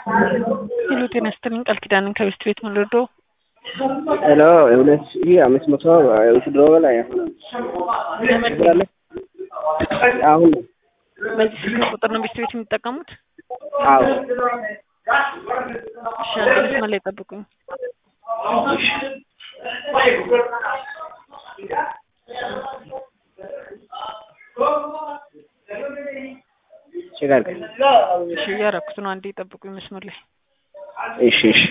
ሄሎ ጤና ይስጥልኝ ቃል ኪዳንን ከቤስት ቤት ምን ልርዳው? ሄሎ ሁለት ሺህ አምስት መቶ ውትድሮ በላይ አሁን አሁን በዚህ ስልክ ቁጥር ነው ቤስት ቤት የሚጠቀሙት? አዎ እሺ አንድ መስመር ላይ ጠብቁኝ። ችጋር እሺ እያደረኩት ነው። አንዴ ጠብቁኝ መስመር ላይ እሺ እሺ